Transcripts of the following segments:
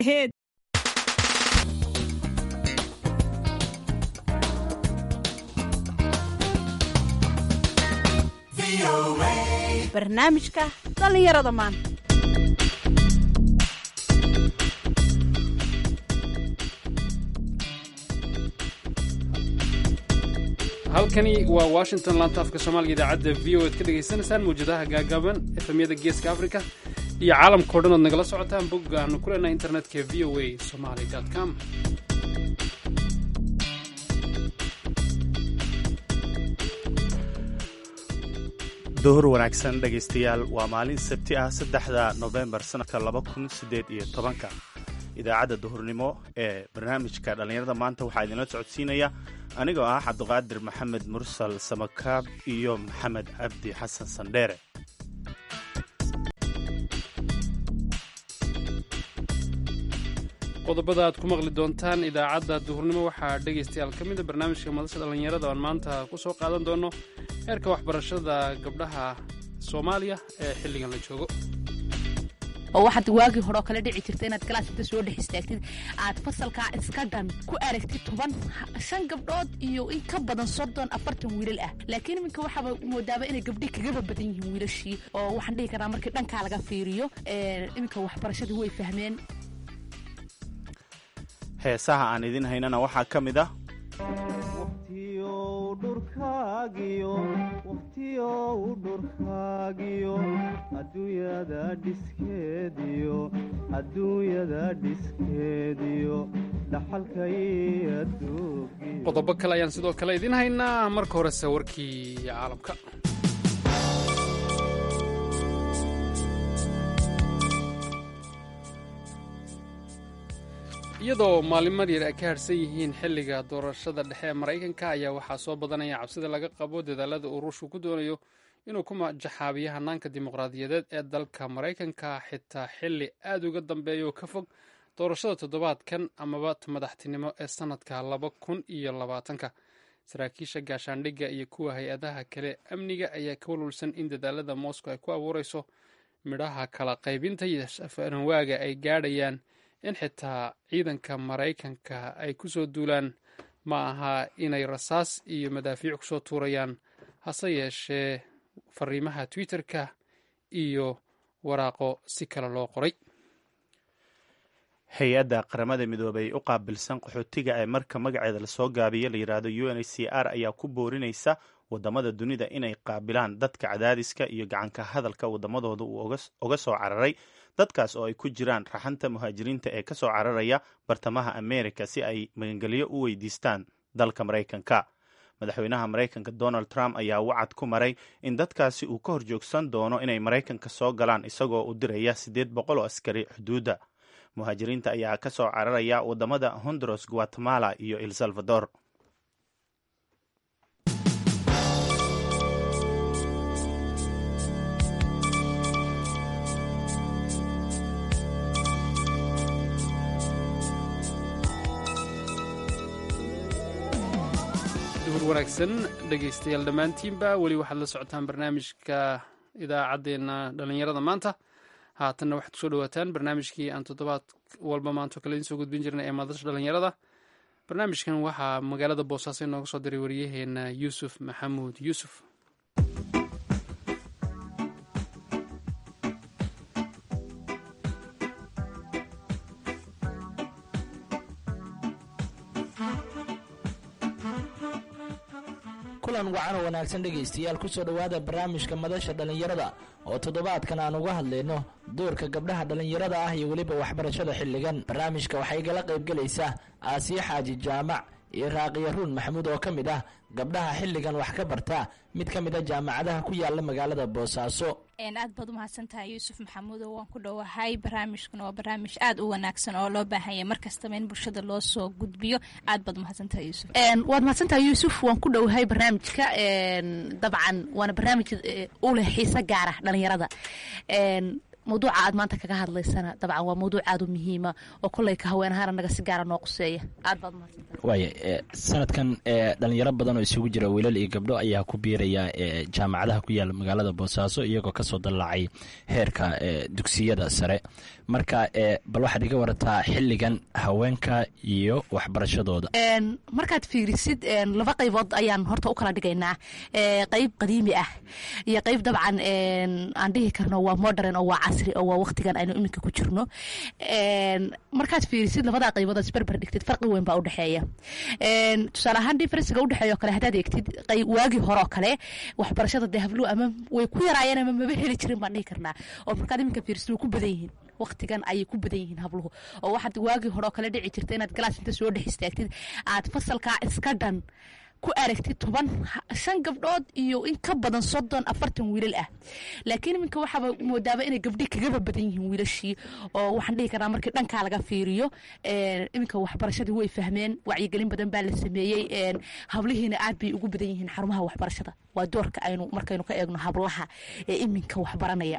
barnaamijka dhallinyarada maanta halkani waa washington lantaafka soomaaliga idaacadda v o ad ka dhegaysanaysaan mawjadaha gaagaaban efemyada geeska africa iyo caalamkao dhan ood nagala socotaan bogga aanu ku leenahay internetka v o a somaly com duhur wanaagsan dhegaystayaal waa maalin sabti ah saddexda nofembar sannadka laba kun siddeed iyo tobanka idaacadda duhurnimo ee barnaamijka dhallinyarada maanta waxaa idinla socodsiinaya anigoo ah cabdiqaadir maxamed mursal samakaab iyo maxamed cabdi xasan sandheere qodobada aad ku maqli doontaan idaacadda duhurnimo waxaa dhegaystayaal ka mida barnaamijka madasha dhallinyarada oan maanta ku soo qaadan doono heerka waxbarashada gabdhaha soomaaliya ee xilligan la joogo oo waxaad waagii hore oo kale dhici jirta inaad galaas inta soo dhex istaagtid aad fasalkaa iska dhan ku aragtid toban shan gabdhood iyo in ka badan soddon afartan wiilal ah laakiin iminka waxaaba moodaaba inay gabdhi kagaba badan yihiin wiilashii oo waxaan dhihi karaa markii dhankaa laga fiiriyo iminka waxbarashadii way fahmeen heesaha aan idin haynana waxaa ka mid ah qodobo kale ayaan sidoo kale idiin haynaa marka horese warkii caalamka iyadoo maalin yar ay ka harhsan yihiin xilliga doorashada dhexe ee maraykanka ayaa waxaa soo badanaya cabsida laga qabo dadaalada uu ruushku ku doonayo inuu ku jaxaabiyo hanaanka dimuqraadiyadeed ee dalka maraykanka xitaa xilli aad uga dambeeya oo ka fog doorashada toddobaadkan amaba madaxtinimo ee sannadka laba kun iyo labaatanka saraakiisha gaashaandhigga iyo kuwa hay-adaha kale amniga ayaa ka walwalsan in dadaalada moscow ay ku abuureyso midhaha kala qaybinta iyo safaranwaaga ay gaadhayaan in xitaa ciidanka maraykanka ay ku soo duulaan ma aha inay rasaas iyo madaafiic kusoo tuurayaan hase yeeshee fariimaha twitter-ka iyo waraaqo si kale loo qoray hay-adda qaramada midoobay u qaabilsan qaxootiga ee marka magaceeda lasoo gaabiyo la yidhaahdo u n h c r ayaa ku boorinaysa wadamada dunida inay qaabilaan dadka cadaadiska iyo gacanka hadalka wadamadooda uu oga soo cararay dadkaas oo ay ku jiraan raxanta muhaajiriinta ee ka soo cararaya bartamaha amerika si ay magangelyo u weydiistaan dalka maraykanka madaxweynaha maraykanka donald trump ayaa wacad ku maray in dadkaasi uu ka horjoogsan doono inay maraykanka soo galaan isagoo u diraya siddeed boqol oo askari xuduudda muhaajiriinta ayaa ka soo cararaya wadamada honduras guatemala iyo el salvador duhur wanaagsan dhegaystayaal dhammaantiinba weli waxaad la socotaan barnaamijka idaacaddeenna dhallinyarada maanta haatanna waxaad kusoo dhawaataan barnaamijkii aan toddobaad walba maanto kale idiin soo gudbin jirnay ee madasha dhallinyarada barnaamijkan waxaa magaalada boosaaso inooga soo diray waryaheena yuusuf maxamuud yuusuf kulan wacan oo wanaagsan dhegaystayaal kusoo dhowaada barnaamijka madasha dhallinyarada oo toddobaadkan aan uga hadlayno doorka gabdhaha dhallinyarada ah iyo weliba waxbarashada xilligan barnaamijka waxay igala qaybgelaysaa aasiya xaaji jaamac iyo raaqiya ruun maxamuud oo ka mid ah gabdhaha xilligan wax ka barta mid ka mid a jaamacadaha ku yaala magaalada boosaaso aad baad umahadsantahay yuusuf maxamuud oo waan ku dhowahay barnaamijkuna waa barnaamij aad u wanaagsan oo loo baahanya markastaba in bulshada loo soo gudbiyo aad baad umahadsantahay yuusuf waad mahadsantahay yuusuf waan ku dhowahay barnaamijka dabcan waana barnaamij u leh xiise gaara dhalinyarada mawduuca aad maanta kaga hadlaysana dabcan waa mawduuc aad u muhiima oo kolley ka haween ahaan anaga si gaara noo quseeya aad baad mahadsantahay waaya e, sanadkan e, dhalinyaro badan oo isugu jira wiilal iyo gabdho ayaa ku biiraya e, jaamacadaha ku yaala magaalada boosaaso iyagoo kasoo dallacay heerka e, dugsiyada sare marka e, bal waxaad iga warataa xilligan haweenka iyo waxbarashadooda Een, markaad fiirisid een, laba qaybood ayaan horta u kala dhigaynaa Ee, qayb qadiimi ah iyo qayb dabcan een, aan dhihi karno waa modern oo waa casri oo waa waqtigan aynu iminka ku jirno Een, markaad fiirisid labadaa qaybood aad isberber dhigtid farqi weyn baa udhexeeya Een, tusaale ahaan differencega udhexeeya oo kale haddaad eegtid qay- waagii hore oo kale waxbarashada dee habluhu ama way ku yaraayeen ama maba heli jirin baan dhihi karnaa oo markaad iminka fiirisid way ku badan yihiin waqtigan ayay ku badan yihiin habluhu oo waxaad waagii hore oo kale dhici jirta inaad galaas inta soo dhex istaagtid aad fasalkaa iska dhan ku aragtid toban ha- shan gabdhood iyo in ka badan soddon afartan wiilal ah laakiin iminka waxaaba moodaaba inay gabdhi kagaba badan yihiin wiilashii oo waxaan dhihi karnaa markii dhankaa laga fiiriyo een, iminka waxbarashadii way fahmeen wacyigelin badan baa la sameeyey een, hablihiina aad bay ugu badan yihiin xarumaha waxbarashada waa doorka aynu markaynu ka eegno hablaha ee iminka waxbaranaya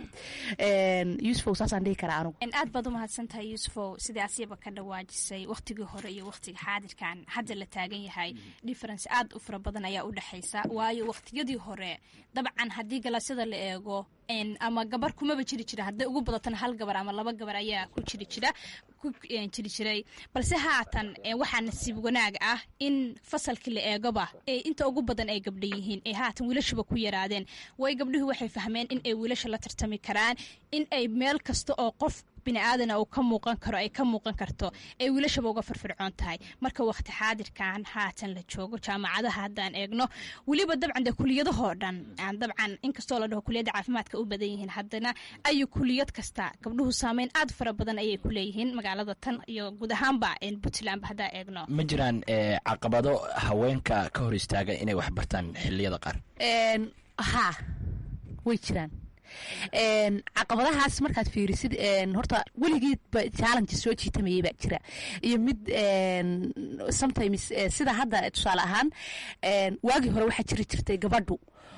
Een, yuusufow saasaan dhihi karaa anugu En aad baad u mahadsantahay yuusufow sidaasiba ka dhawaajisay wakhtigii hore iyo wakhtiga xaadirkan hadda la taagan yahay difference aad u fara badan ayaa u dhexaysa waayo wakhtiyadii hore dabcan haddii galaasyada la eego en, ama gabar kumaba jiri jira hadday ugu badatana hal gabar ama laba gabar ayaa ku jiri jira ku en, jiri jiray balse haatan en, waxaa nasiib wanaag ah in fasalkii la eegoba ee inta ugu badan ay gabdha yihiin ee haatan wiilashuba ku yaraadeen way gabdhuhu waxay fahmeen in ay wiilasha la tartami karaan in ay meel kasta oo qof bini aadana uu ka muuqan karo ay ka muuqan karto ay wiilashaba uga firfircoon tahay marka waqti xaadirkan haatan la joogo jaamacadaha haddaan eegno weliba dabcan dee kuliyadahoo dhan aan dabcan inkastoo la dhaho kuliyadda caafimaadka u badan yihiin haddana ayu kuliyad kasta gabdhuhu saameyn aad fara badan ayay ku leeyihiin magaalada tan iyo guud ahaanba en, puntlandba haddaan eegno ma jiraan e, caqabado haweenka ka hor istaaga inay wax bartaan xiliyada qaar Een, haa way jiraan Een, caqabadahaas markaad fiirisid een, horta weligiidba challenge soo jiitamayay baa jira iyo mid een, sometimes eh, sida hadda tusaale ahaan een, waagii hore waxaa jiri jirtay gabadhu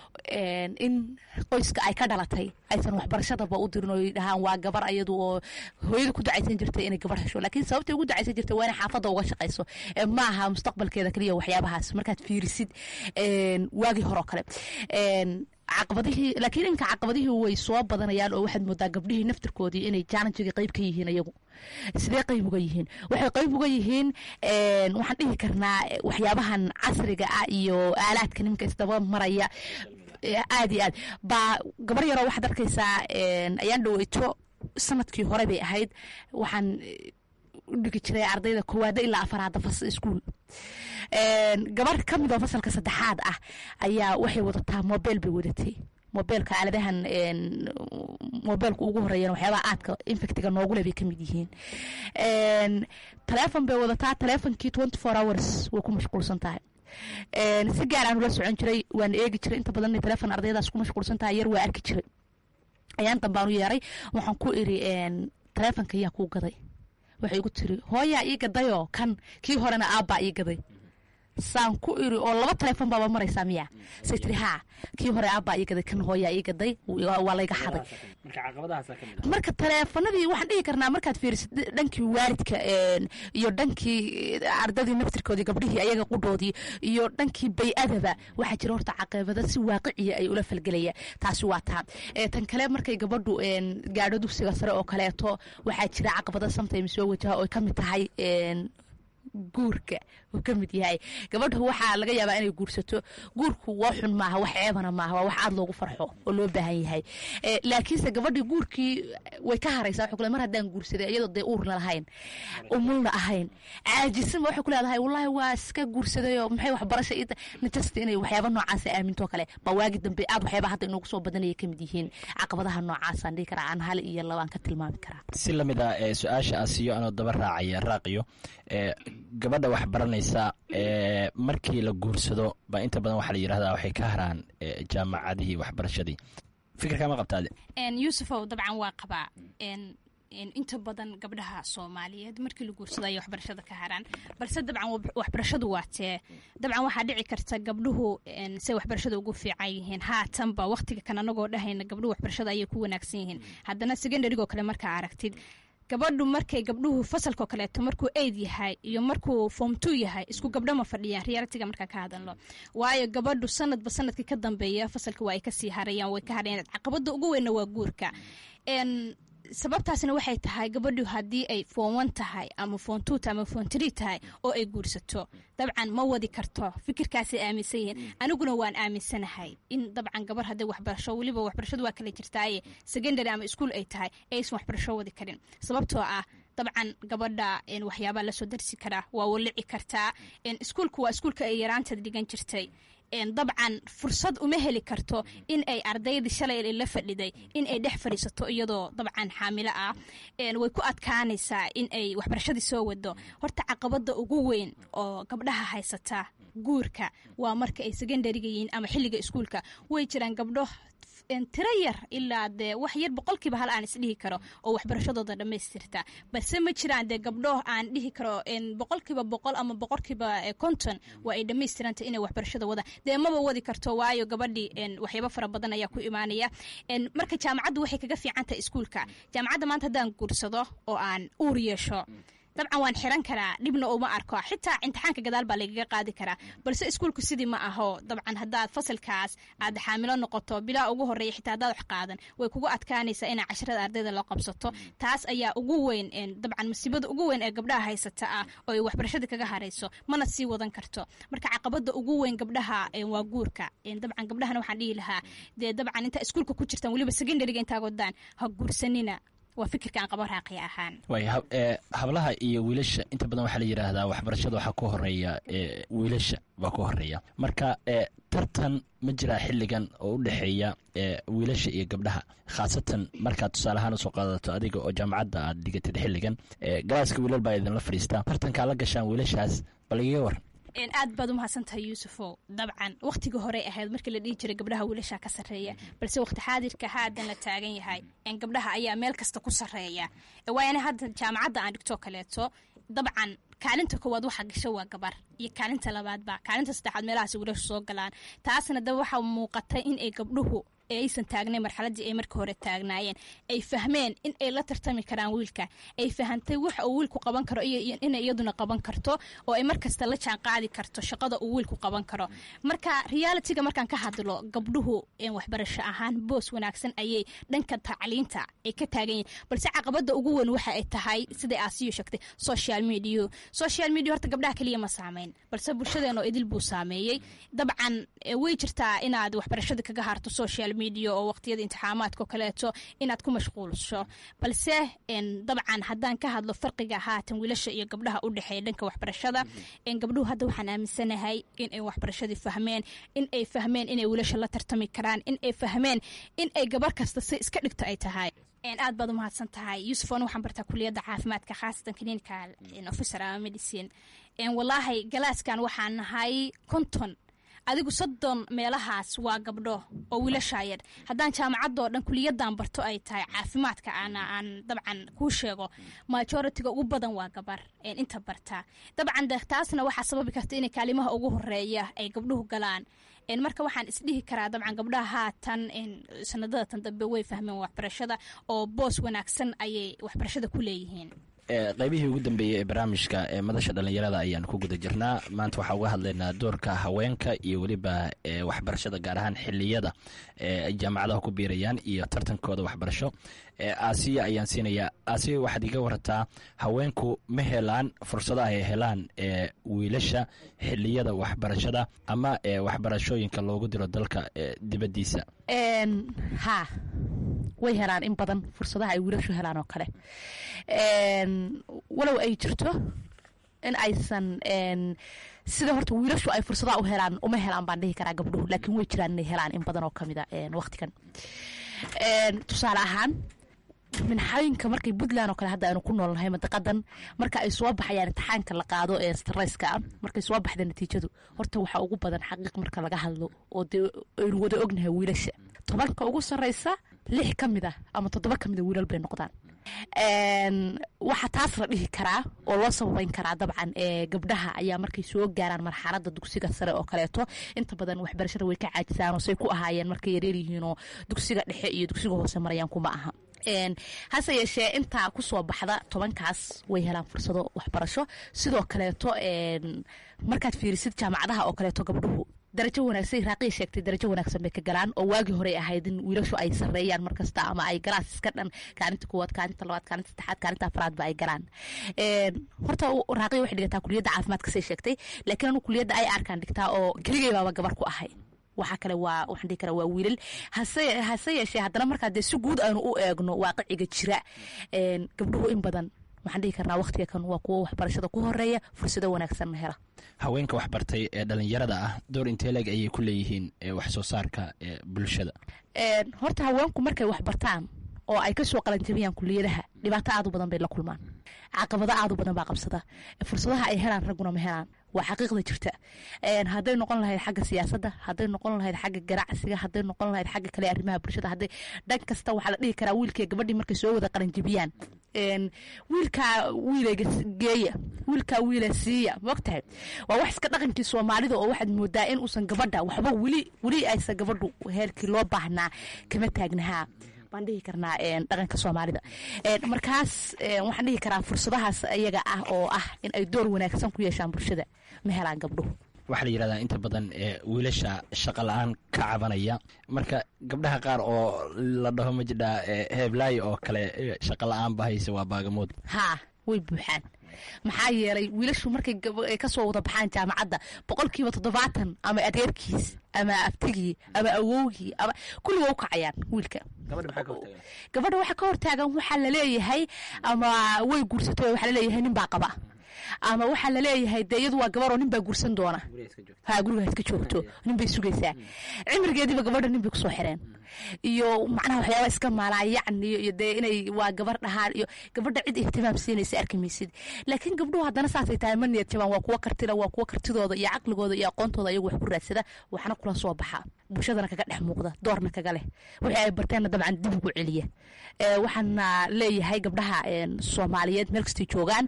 een, in qoyska ay ka dhalatay aysan waxbarashadaba u dirin oo ay dhahaan waa gabar ayadu oo hooyada ku ducaysan jirtay inay gabar hesho laakiin sababtay ugu ducaysan jirtay waa inay xaafadda uga shaqayso Ee, ma aha mustaqbalkeeda keliya waxyaabahaas markaad fiirisid een, waagii hore oo kale Een, caqabadihii laakiin inka caqabadihii way soo badanayaan oo waxaad moodaa gabdhihii naftirkoodii inay challengiga qayb ka yihiin iyagu sidee qayb uga yihiin waxay qayb uga yihiin een, waxaan dhihi karnaa eh, waxyaabahan casriga ah iyo aalaadka nimanka isdaba maraya eh, aad iyo aad baa gabar yaroo waxaad arkaysaa een, ayaan dhaweyto sanadkii hore bay ahayd waxaan eh, u dhigi jiray ardayda koowaada ilaa afaraada fas iskuul Een, gabar ka mid oo fasalka saddexaad ah ayaa waxay wadataa mobel bay wadatay mobeelka aaladahan een, mobeelka ugu horeeyana waxyaabaha aadka infectiga noogule bay ka mid yihiin Een, taleefon bay wadataa taleefonkii twenty four hours way ku mashquulsan tahay Een, si gaar aan ula socon jiray waan eegi jiray inta badan inay taleefon ardaydaas ku mashquulsan tahay yar waa arki jiray ayaan dambaan u yeeray waxaan ku iri een, taleefonka yaa kuu gaday waxay igu tiri hooyaa ii gadayoo kan kii horena aabbaa ii gaday saan ku iri oo laba taleefon baaba maraysaa miya say tiri haa kii hore aabbaa ii gaday kan hooyaa ii gaday waa waa layga xaday marka taleefanadii waxaan dhihi karnaa markaad fiirisid dhankii waalidka een, iyo dhankii ardadii naftirkoodii gabdhihii ayaga qudhoodii iyo dhankii bay-adaba waxaa jira horta caqabado si waaqiciya ay ula falgelaya taasi waa taa Ee, tan kale markay gabadhu een, gaadho dugsiga sare oo kaleeto waxaa jira caqabado sometimes soo wajaha oo ka mid tahay een, guurka uu ka mid yahay gabadha waxaa laga yaabaa inay guursato guurku waa xun maaha wax ceebana maaha waa wax aad loogu farxo oo loo baahan yahay Eh, laakiinse gabadhii guurkii way ka haraysaa waxay ku leedahay, mar haddaan guursaday iyadoo dee uurna lahayn umulna ahayn caajisanba waxay ku leedahay wallaahi waa iska guursadayoo maxay waxbarasha ii tahay najasta inay waxyaaba noocaasa aamintoo kale baa waagi dambe aad waxyaaba hadda inoogu soo badanaya ka mid yihiin caqabadaha noocaasaan dhihi karaa aan hal iyo labaan ka tilmaami karaa si lamid ah ee su-aasha aan siiyo anoo daba raacaya raaqiyo ee gabadha wax baranaysa ee markii la guursado baa inta badan waxaa la yidhahdaa waxay ka haraan ee, jaamacadihii waxbarashadii fikirkaa ma qabtaade En, yuusufow dabcan waa qabaa En, inta badan gabdhaha soomaaliyeed markii la guursado ayay waxbarashada ka haraan balse dabcan waxbarashadu waa tee dabcan waxaa dhici karta gabdhuhu say waxbarashada ugu fiican yihiin haatanba waqtiga kan anagoo dhahayna gabdhuhu waxbarashada ayay ku wanaagsan yihiin haddana secondarygoo kale markaa aragtid gabadhu markay gabdhuhu fasalkao kaleeto markuu aid yahay iyo markuu form two yahay isku gabdho ma fadhiyaan realitiga markaa ka hadalno waayo gabadhu sanadba sanadkii ka dambeeya fasalka waa ay kasii harayaan way ka harayaan caqabada ugu weynna waa guurka sababtaasna waxay tahay gabadhu haddii ay foon tahay ama foon two ama foon tree tahay oo ay guursato dabcan ma wadi karto fikirkaasay aaminsan yihiin aniguna waan aaminsanahay in dabcan gabar hadday waxbarasho weliba waxbarashadu waa kala jirtaaye secondary ama ischool ay tahay aysan waxbarasho wadi karin sababtoo ah dabcan gabadha waxyaabaa lasoo darsi karaa waa walici kartaa iskuulku waa iskuulka ay yaraanteed dhigan jirtay dabcan fursad uma heli karto in ay ardaydii shalay la fadhiday in ay dhex fadhiisato iyadoo dabcan xaamilo ah way ku adkaanaysaa in ay waxbarashadii soo wado horta caqabada ugu weyn oo gabdhaha haysata guurka waa marka ay secondariga yihiin ama xilliga iskuulka way jiraan gabdho tiro yar ilaa dee wax yar boqolkiiba hal aan isdhihi karo oo waxbarashadooda dhammaystirta balse ma jiraan dee gabdho aan dhihi karo boqolkiiba boqol ama boqolkiiba konton waa ay dhammaystiranta inay waxbarashada wada dee maba wadi karto waayo gabadhii waxyaabo fara badan ayaa ku imaanaya marka jaamacaddu waxay kaga fiican tahay iskuulka jaamacadda maanta haddaan guursado oo aan uur yeesho dabcan waan xiran karaa dhibna uma arko xitaa imtixaanka gadaal baa lagaga qaadi karaa balse iskuulku sidii ma aho dabcan haddaad fasalkaas aad xaamilo noqoto bilaa ugu horeeya xitaa haddaad wax qaadan way kugu adkaanaysaa inaa casharada ardayda loo qabsato taas ayaa ugu weyn dabcan masiibada ugu weyn ee gabdhaha haysata ah oo ay waxbarashada kaga harayso mana sii wadan karto marka caqabada ugu weyn gabdhaha waa guurka dabcan gabdhahana waxaan dhihi lahaa dee dabcan intaa iskuulka ku jirtaan weliba secondariga intaa wadaan ha guursanina waa fikirkaan qabo raaqiya ahaan waay hablaha iyo wiilasha inta badan waxaa la yidhaahdaa waxbarashada waxaa ku horeeya wiilasha baa ku horeeya marka tartan ma jiraa xilligan oo u dhexeeya wiilasha iyo gabdhaha khaasatan markaad tusaaleahaan usoo qaadato adiga oo jaamacadda aad dhigatid xilligan galaaska wiilal baa idinla fadhiistaa tartankaa la gashaan wiilashaas bal igaga waran aad baad umahadsantahay yuusufow dabcan wakhtigii horey ahayd markii la dhihi jiray gabdhaha wiilasha ka sarreeya balse wakhti xaadirka haadan la taagan yahay gabdhaha ayaa meel kasta ku sarreeya waayana hadda jaamacadda aan dhigtoo kaleeto dabcan kaalinta koowaad waxaa gasho waa gabar iyo kaalinta labaadba kaalinta saddexaad meelahaas wiilashu soo galaan taasna dab waxaa muuqata in ay gabdhuhu aysan taagnayn marxaladii ay markii hore taagnaayeen ay fahmeen in ay la tartami karaan wiilka ay fahantay waxa uu wiilku qaban karo inay iyaduna qaban karto oo ay markasta la jaan qaadi karto shaqada uu wiilku qaban karo marka realitiga markaan ka hadlo gabdhuhu waxbarasho ahaan boos wanaagsan ayay dhanka tacliinta ay ka taagan yihin balse caqabada ugu weyn waxa ay tahay siday aasiyo sheegtay social media social media horta gabdhaha keliya ma saameyn balse bulshadeen oo idil buu saameeyey dabcan way jirtaa inaad waxbarashada kaga harto social media oo waqtiyada imtixaamaadkao kaleeto inaad ku mashquulsho balse dabcan haddaan ka hadlo farqiga haatan wiilasha iyo gabdhaha u dhexeeya dhanka waxbarashada gabdhuhu hadda waxaan aaminsanahay inay waxbarashadii fahmeen in ay fahmeen inay wiilasha la tartami karaan in ay fahmeen in ay gabar kasta si iska dhigto ay tahay aad baad umahadsan tahay yuusufon waxaan bartaa kuliyadda caafimaadka khaasatan clinical officer ama medicine walaahi galaaskan waxaan nahay konton adigu soddon meelahaas waa gabdho oo wiilashayar haddaan jaamacadoo dhan kuliyadan barto ay tahay caafimaadka aan dabcan kuu sheego majoritiga ugu badan waa gabar inta barta dabcan taasna waxaa sababi karta inay kaalimaha ugu horeeya ay gabdhuhu galaan marka waxaan isdhihi karaa dabcan gabdhaha haatan sanadada tan dambe way fahmeen waxbarashada oo boos wanaagsan ayay waxbarashada ku leeyihiin qaybihii ugu dambeeyey ee barnaamijka ee madasha dhallinyarada ayaan ku guda jirnaa maanta waxaa uga hadlaynaa doorka haweenka iyo weliba waxbarashada gaar ahaan xiliyada ay jaamacadaha ku biirayaan iyo tartankooda waxbarasho aasiya ayaan siinayaa aasiya waxaad iga warataa haweenku ma helaan fursadaha ay helaan wiilasha xiliyada waxbarashada ama waxbarashooyinka loogu diro dalka dibaddiisa ha way helaan in badan fursadaha ay wiilashu helaan oo kale walow ay jirto in aysan sida horta wiilashu ay fursadaha u helaan uma helaan baan dhihi karaa gabdhuhu laakiin way jiraan inay helaan in badan oo kamida waqtigan tusaale ahaan minxooyinka markay puntland oo kale hadda aynu ku noolnahay madaqadan marka ay soo baxayaan imtixaanka la qaado ee strayska ah markay soo baxda natiijadu horta waxaa ugu badan xaqiiq marka laga hadlo oo dee aynu wada ognahay wiilasha tobanka ugu sarreysa lix ka mid ah ama toddoba ka mid a wiilal bay noqdaan waxaa taas la dhihi karaa oo loo sababeyn karaa dabcan gabdhaha ayaa markay soo gaaraan marxalada dugsiga sare oo kaleeto inta badan waxbarashada way ka caajisaan oo say ku ahaayeen markay yareer yihiinoo dugsiga dhexe iyo dugsiga hoose marayaan kuma aha hase yeeshee intaa kusoo baxda tobankaas way helaan fursado waxbarasho sidoo kaleeto markaad fiirisid jaamacadaha oo kaleeto gabdhuhu darajo wanaagsan raaqiya sheegtay darajo wanaagsan bay ka galaan oo waagii horey ahayd in wiilashu ay sareeyaan markasta ama ay galaas iska dhan kaalinta koowaad kaalinta labaad kaalinta saddexaad kaalinta afraadba ay galaan horta raaqiya waxay dhigataa kuliyadda caafimaadka say sheegtay laakiin anu kuliyadda ay arkaan dhigtaa oo keligay baaba gabar ku ahay waxaa kale waa waxaan dhihi karaa waa wiilal hase hase yeeshee haddana markaa dee si guud aanu u eegno waaqiciga jira gabdhuhu in badan waxaan dhihi karnaa waqtiga kan waa kuwo waxbarashada ku horeeya fursado wanaagsanna hela haweenka waxbartay ee dhalinyarada ah door inteeleg ayay ku leeyihiin wax soo saarka bulshada horta haweenku markay waxbartaan oo ay kasoo qalanjabiyaan kuliyadaha dhibaato aad u badan bay la kulmaan caqabado aad u badan baa qabsada fursadaha ay helaan ragguna ma helaan waa xaqiiqda jirta hadday noqon lahayd xagga siyaasadda hadday noqon lahayd xagga ganacsiga hadday noqon lahayd xagga kale arrimaha bulshada hadday dhan kasta waxaa la dhihi karaa wiilkii gabadhii markay soo wada qalanjabiyaan wiilkaa wiilayga geeya wiilkaa wiila siiya maogtahay waa wax iska dhaqankii soomaalida oo waxaad moodaa in uusan gabadha waxba weli weli aysan gabadhu heerkii loo baahnaa kama taagnahaa baan dhihi karnaa dhaqanka soomaalida markaas waxaan dhihi karaa fursadahaas iyaga ah oo ah in ay door wanaagsan ku yeeshaan bulshada ma helaan gabdhuhu waxaa la yidhahdaa inta badan wiilasha shaqa la-aan ka cabanaya marka gabdhaha qaar oo la dhaho ma jidhaa heeblaayo oo kale shaqa la-aan ba hayse waa baagamood haa way buuxaan maxaa yeelay wiilashu markay kasoo wada baxaan jaamacadda boqolkiiba toddobaatan ama adeerkiis ama abtigii ama awowgii ama kulliga u kacayaan wiilka gabadha waxa ka hortaagan waxaa laleeyahay ama way guursato waxaa laleeyahay nin baa qaba ama waxaa laleeyahay dee iyadu waa gabaroo nin baa guursan doona ha guriga iska joogto nin bay sugaysaa cimrigeediiba gabadha nin bay kusoo xireen iyo macnaha waxyaaba iska maalaa yacni iyo dee inay waa gabar dhahaan iyo gabadha cid ihtimaam siinaysa arki maysid laakiin gabdhuhu haddana saasay tahay ma niyad jabaan waa kuwa kartila waa kuwa kartidooda iyo caqligooda iyo aqoontooda iyagu wax ku raadsada waxna kula soo baxa bulshadana kaga dhex muuqda doorna kaga leh wixii ay barteenna dabcan dib ugu celiya waxaana leeyahay gabdhaha soomaaliyeed meel kastay joogaan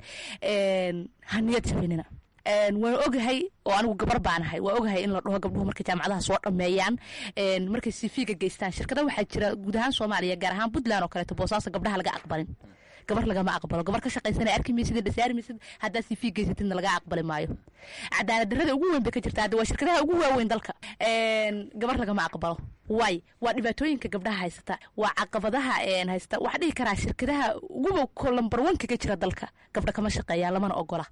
ha niyad jabinina waan ogahay oo anigu gabar baanahay waa ogahay in la dhaho gabdhuhu markay jaamacadaha soo dhameeyaan markay sifiga geystaan shirkada waxaa jira guud ahaan soomaaliya gaar ahaan puntland oo kaleeto boosaaso gabdhaha laga aqbalin gabar lagama aqbalo gabar ka shaqaysana arki maysid dhasaari maysid haddaa sifi geysatidna laga aqbali maayo cadaalad darrada ugu weyn bay ka jirta hadda waa shirkadaha ugu waaweyn dalka gabar lagama aqbalo waay waa dhibaatooyinka gabdhaha haysata waa caqabadaha haysta waxaa dhihi karaa shirkadaha uguba lambar one kaga jira dalka gabdha kama shaqeeyaan lamana ogola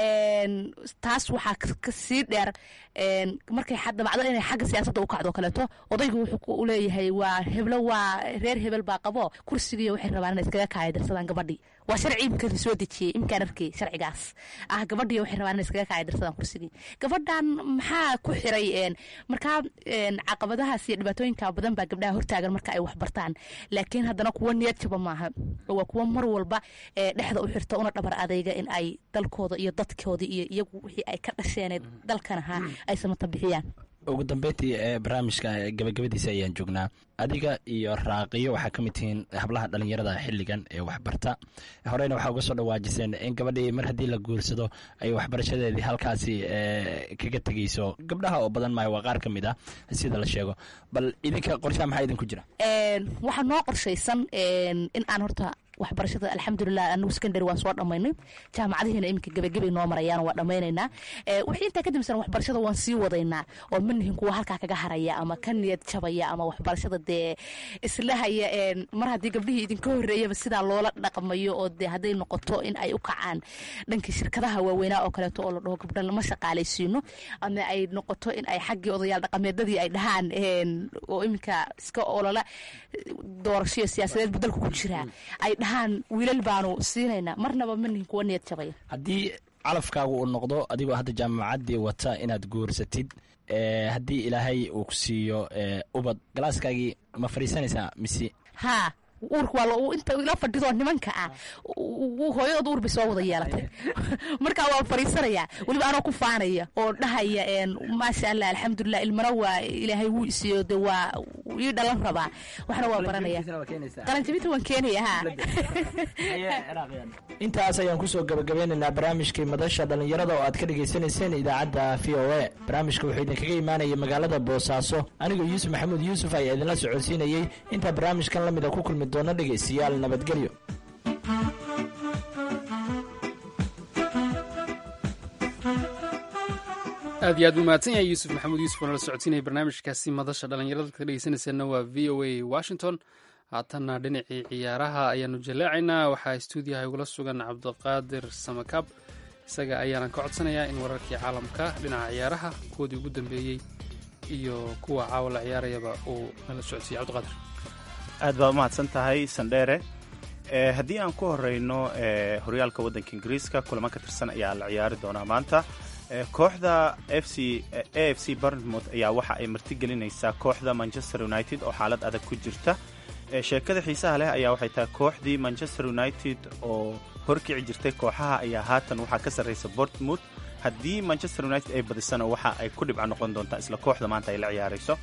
taas waxaa kasii dheer markay dabacdo inay xagga siyaasadda u kacdo kaleeto odaygu wuxuu leeyahay waa heblo waa reer hebel baa qabo kursigiiyo waxay rabaan inay iskaga kaayadirsadaan gabadhii waa sharci imika la soo dejiyey imkaan arkay sharcigaas ah gabadhii waxay rabaan inay iskaga kaayadirsadaan kursigii gabadhan maxaa ku xiray markaa caqabadahaas iyo dhibaatooyinka badan baa gabdhaha hortaagan marka ay waxbartaan laakiin haddana kuwa niyad jaba maaha waa kuwa mar walba dhexda u xirta una dhabar adayga in ay dalkooda iyo dadkooda iyo iyagu wixii ay ka dhasheen dalkan ahaa ay samata bixiyaan ugu dambeyntii ee barnaamijka gabagabadiisa ayaan joognaa adiga iyo raaqiyo waxaa ka mid tihiin hablaha dhalinyarada xilligan ee waxbarta horeyna waxaa uga soo dhawaajiseen in gabadhii mar haddii la guursado ay waxbarashadeedii halkaasi kaga tegeyso gabdhaha oo badan maayo waa qaar ka mid ah sida la sheego bal idinka qorshaha maxaa idinku jira waxaa noo qorshaysan in aan horta waxbarashada alxamdulilah anagu secondary waan soo dhamaynay jaamacadihiina iminka gebagabay noo marayaan waa dhammaynaynaa wixii intaa kadibsan waxbarashada waan sii wadaynaa oo ma nihin kuwa halkaa kaga haraya ama ka niyad jabaya ama waxbarashada dee islahaya mar haddii gabdhihii idinka horreeyaba sidaa loola dhaqmayo oo dee hadday noqoto in ay u kacaan dhankii shirkadaha waaweynaa oo kaleeto oo la dhaho gabdha lama shaqaalaysiino ama ay noqoto in ay xaggii odayaal dhaqameedadii ay dhahaan oo iminka iska olola doorashoiyo siyaasadeed buu dalka ku jiraa ay dhahaan wiilal baanu siinaynaa marnaba ma nihin kuwa niyad jabaya haddii calafkaagu uu noqdo adigoo hadda jaamacaddii wata inaad guursatid haddii ilaahay uu ku siiyo ubad galaaskaagii ma fadhiisanaysaa mise haa uurka waa inta ila fadhido nimanka ah hooyadood uur bay soo wada yeelatay markaa waa fadhiisanaya weliba anoo ku faanaya oo dhahaya maasha allah alxamdulilah ilmana waa ilaahay wuu isiiyo de waa ii dhalan rabaa waxna waa baranaya qalanjabinta waan keenaya ha intaas ayaan kusoo gabagabeynaynaa barnaamijkii madasha dhallinyarada oo aad ka dhagaysanayseen idaacadda v o a barnaamijka wuxuu idinkaga imaanayay magaalada boosaaso anigoo yuusuf maxamuud yuusuf ayaa idinla socodsiinayey intaa barnaamijkan lamida ku kulmi doona dhegaystayaal nabadgelyo aad iyo aad buu mahadsan yahay yuusuf maxamuud yuusuf oo nala socodsiinaya barnaamijkaasi madasha dhallinyarada ka dhegeysanayseena waa v o a washington haatanna dhinacii ciyaaraha ayaanu jallaacaynaa waxaa stuudiyaha igula sugan cabdiqaadir samakaab isaga ayaanan ka codsanayaa in wararkii caalamka dhinaca ciyaaraha kuwoodii ugu dambeeyey iyo kuwa caawa la ciyaarayaba uu nala socodsiiye cabdiqaadir aad baa umahadsan tahay sandheere haddii aan ku horeyno horyaalka waddanka ingiriiska kulamo ka tirsan ayaa la ciyaari doonaa maanta kooxda f c a f c barnmouth ayaa waxa ay martigelinaysaa kooxda manchester united oo xaalad adag ku jirta sheekada xiisaha leh ayaa waxay tahay kooxdii manchester united oo horkici jirtay kooxaha ayaa haatan waxaa ka sarraysa bortmouth haddii manchester united ay badisana waxa ay ku dhibca noqon doontaa isla kooxda maanta ay la ciyaarayso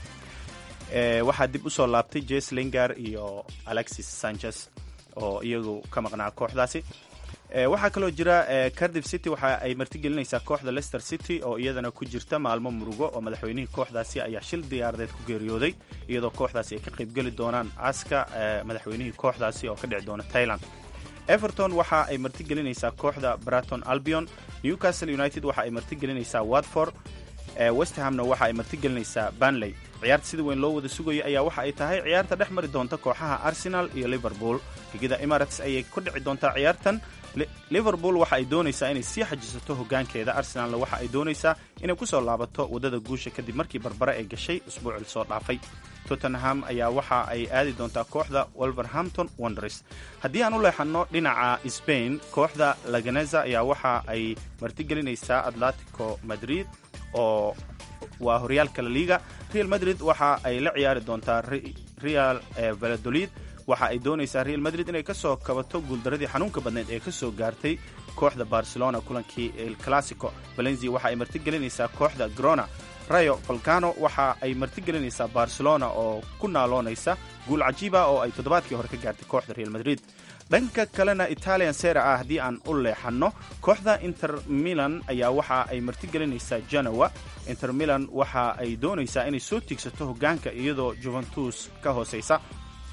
waxaa dib usoo laabtay jes lingar iyo alexis sanchez oo iyagu ka maqnaa kooxdaasi waxaa kaloo jira cardiff city waxa ay martigelinaysaa kooxda leicester city oo iyadana ku jirta maalmo murugo oo madaxweynihii kooxdaasi ayaa shil diyaaradeed ku geeriyooday iyadoo kooxdaasi ay ka qaybgeli doonaan aaska madaxweynihii kooxdaasi oo ka dhici doona thailand everton waxa ay martigelinaysaa kooxda braton albion newcastle united waxa ay martigelinaysaa watford westhamna waxa ay martigelinaysaa banley ciyaarta sida weyn loo wada sugayo ayaa waxa ay tahay ciyaarta dhex mari doonta kooxaha arsenal iyo liverpool gegida emirates ayay ku dhici doontaa ciyaartan liverpool waxa ay doonaysaa inay sii xajisato hogaankeeda arsenalna waxa ay doonaysaa inay kusoo laabato waddada guusha kadib markii barbare ay gashay usbuucii soo dhaafay tottenham ayaa waxa ay aadi doontaa kooxda wolverhampton wonders haddii aan u leexanno dhinaca spain kooxda laganeza ayaa waxa ay martigelinaysaa atletico madrid oo waa horyaalka laliga real madrid waxa ay la ciyaari doontaa real valadolid waxa ay doonaysaa real madrid inay ka soo kabato guuldaradii xanuunka badneed ee ka soo gaartay kooxda barcelona kulankii el classico valencia waxa ay martigelinaysaa kooxda grona rayo volcano waxa ay martigelinaysaa barcelona oo ku naaloonaysa guul cajiiba oo ay toddobaadkii hore ka gaartay kooxda real madrid dhanka kalena italian sera ah haddii aan u leexanno kooxda inter milan ayaa waxa ay martigelinaysaa genoa inter milan waxa ay doonaysaa inay soo tiigsato hogaanka iyadoo juventus ka hooseysa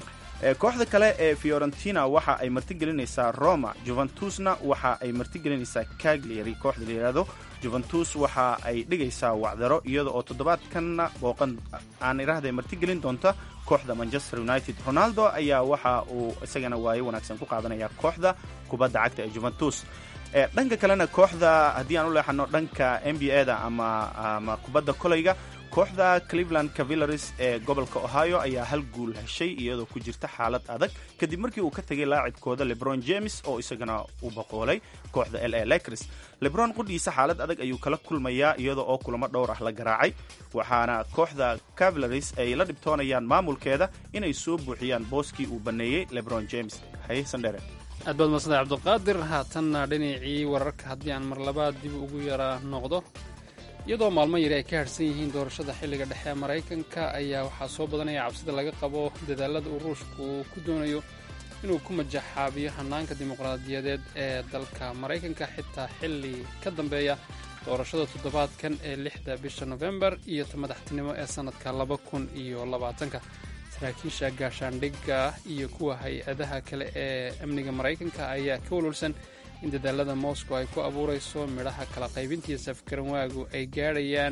kooxda kale ee fiorentina waxa ay martigelinaysaa roma juventusna waxa ay martigelinaysaa cagliari kooxda la yidhaahdo juventus waxa ay dhigaysaa wacdaro iyada oo toddobaadkanna booqan aan idhaahday martigelin doonta kooxda manchester united ronaldo ayaa waxa uu isagana waayo wanaagsan ku qaadanaya kooxda kubadda cagta ee juventus dhanka kalena kooxda haddii aan u leexano dhanka n b a da ama ama kubadda kolayga kooxda cleveland cavillaris ee gobolka ohio ayaa hal guul heshay iyadoo ku jirta xaalad adag kadib markii uu ka tegay laacibkooda lebron james oo isagana u boqoolay kooxda l a lakris lebron qudhiisa xaalad adag ayuu kala kulmayaa iyada oo kulamo dhowr ah la garaacay waxaana kooxda cavillaris ay la dhibtoonayaan maamulkeeda inay soo buuxiyaan booskii uu baneeyey lebron james haye sandhere aad baad masantahay cabdiqaadir haatanna dhinacii wararka haddii aan mar labaad dib ugu yara noqdo iyadoo maalmo yari ay ka harhsan yihiin doorashada xilliga dhexe ee maraykanka ayaa waxaa soo badanaya cabsida laga qabo dadaalada uu ruushku ku doonayo inuu ku majaxaabiyo hannaanka dimuqraadiyadeed ee dalka maraykanka xitaa xilli ka dambeeya doorashada toddobaadkan ee lixda bisha nofembar iyo ta madaxtinimo ee sannadka laba kun iyo labaatanka saraakiisha gaashaandhigga iyo kuwa hay-adaha kale ee amniga maraykanka ayaa ka walwalsan in dadaalada moscow ay ku abuurayso midhaha kala qaybintiiyo safgaranwaagu ay gaadhayaan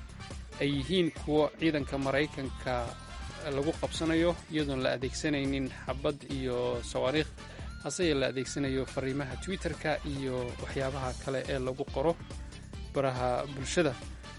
ay yihiin kuwo ciidanka maraykanka lagu qabsanayo iyadoon la adeegsanaynin xabad iyo sawaariikh haseye la adeegsanayo fariimaha twitter-ka iyo waxyaabaha kale ee lagu qoro baraha bulshada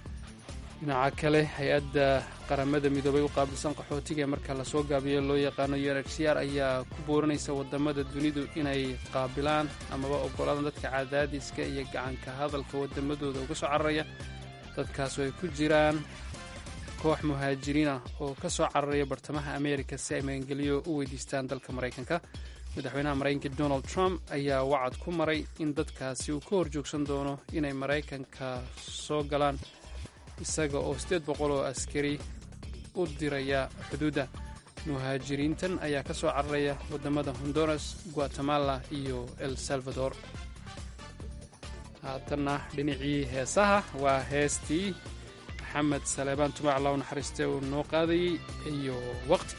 dhinaca kale hay-adda qaramada midoobay u qaabilsan qaxootiga ee marka lasoo gaabiyo loo yaqaano u n h c r ayaa ku booranaysa wadamada dunidu inay qaabilaan amaba ogolaadaan dadka cadaadiska iyo gacanka hadalka wadamadooda uga soo cararaya dadkaasoo ay ku jiraan koox muhaajiriin ah oo ka soo cararaya bartamaha ameerika si ay magangeliyo u weydiistaan dalka maraykanka madaxweynaha maraykanka donald trump ayaa wacad ku maray in dadkaasi uu ka horjoogsan doono inay maraykanka soo galaan isaga oo siddeed boqol oo askari u diraya xuduudda muhaajiriintan ayaa ka soo cararaya waddamada honduras guatemala iyo el salvador haatanna dhinacii heesaha waa heestii maxamed saleebaan tumac law naxariiste uu noo qaadayey iyo waqti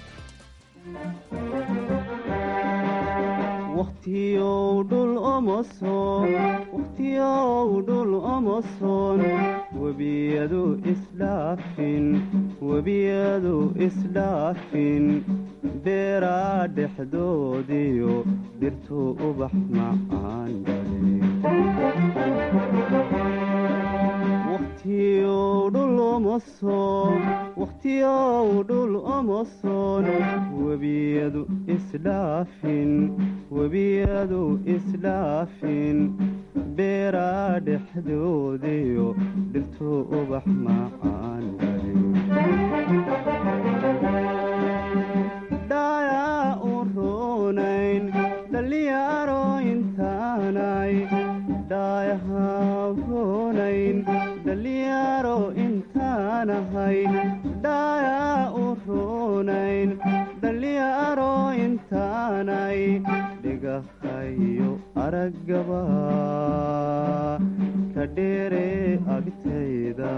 wakhtiyow dhul omoson wakhtiyow dhul omoson webiyadu isdhaafin webiyadu isdhaafin beeraa dhexdoodiyo dhirtu ubax macaan dhale wakhtiyow dhul omoson wakhtiyow dhul omoson webiyadu isdhaafin webiyadu isdhaafin beeraa dhexdoodiyo dhirtu ubax macaan dhale dhayaa u roonayn dhalinyaro intaanay dhaayahaa roonayn dhalinyaro intaanahay dhaayaa u roonayn dhalinyaro intaanay dhigahayo araggaba ka dheere agtayda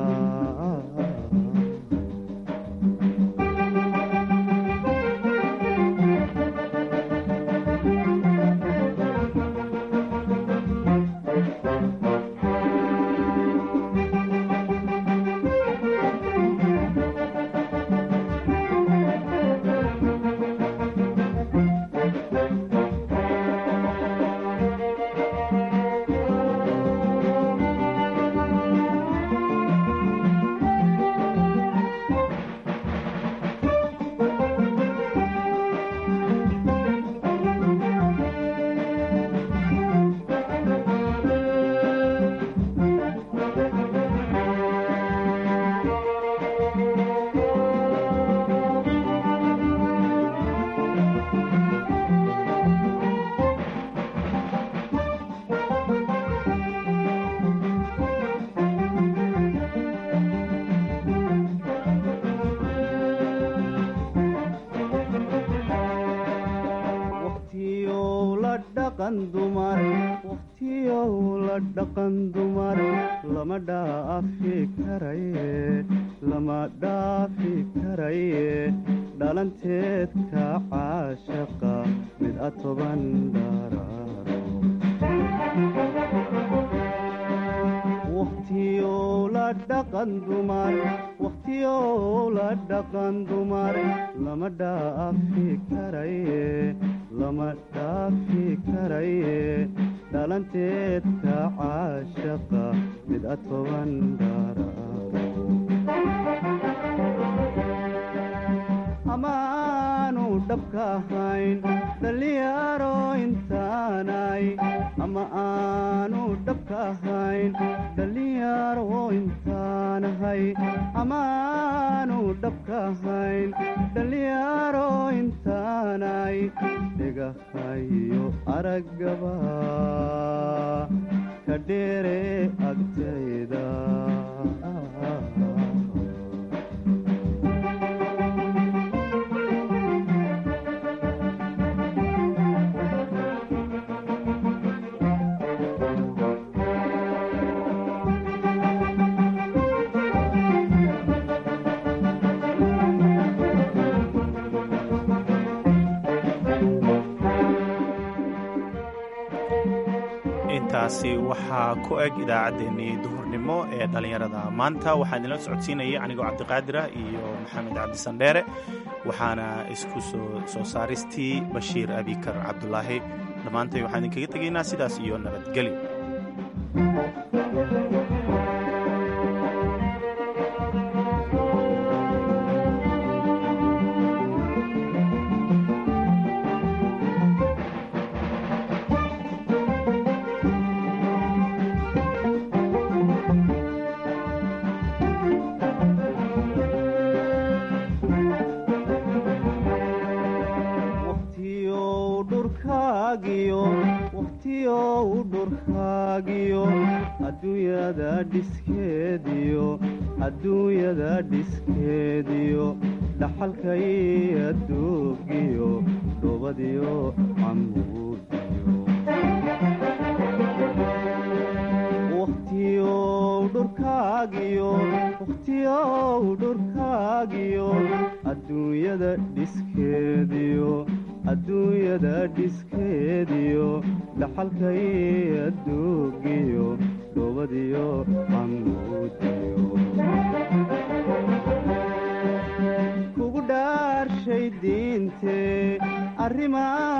wakhtiyow la dhaqan dumar wakhtiyow la dhaqan dumar lama dhaafi karaye lama dhaafi karaye dhalanteedka caashaqa mid a toban dharaaro wakhtiyow la dhaqan dumar wakhtiyow la dhaqan dumar lama dhaafi karaye lama dhaafi karaye dhalanteedka caashaqa mid a toban dharaaro amaanu dhabka ahayn dhalinyaro intaanay ama aanu dhabka ahayn dhalinyaro intaanahay amaanu dhabka ahayn dhalinyaro intaanay dhigahayo araggaba ka dheere agtayda intaasi waxaa ku eg idaacaddeenii duhurnimo ee dhallinyarada maanta waxaa idinla socodsiinayay anigoo cabdiqaadira iyo maxamed cabdisandheere waxaana isku soo saaristii bashiir abikar cabdulaahi dhammaantay waxaan idinkaga tegaynaa sidaas iyo nabadgelyo wakhtiyow dhurkaagiyo wakhtiyow dhurkaagiyo adduunyada dhiskeediyo adduunyada dhiskeediyo dhaxalkay adduugiyo dhubadiyo camuudiyo wakhtiyow dhurkaagiyo wakhtiyow dhurkaagiyo adduunyada dhiskeediyo adduunyada dhiskeediyo dhaxalkay adduugiyo dhubadiyo camuudiyo kugu dhaarshay diinte arrimaa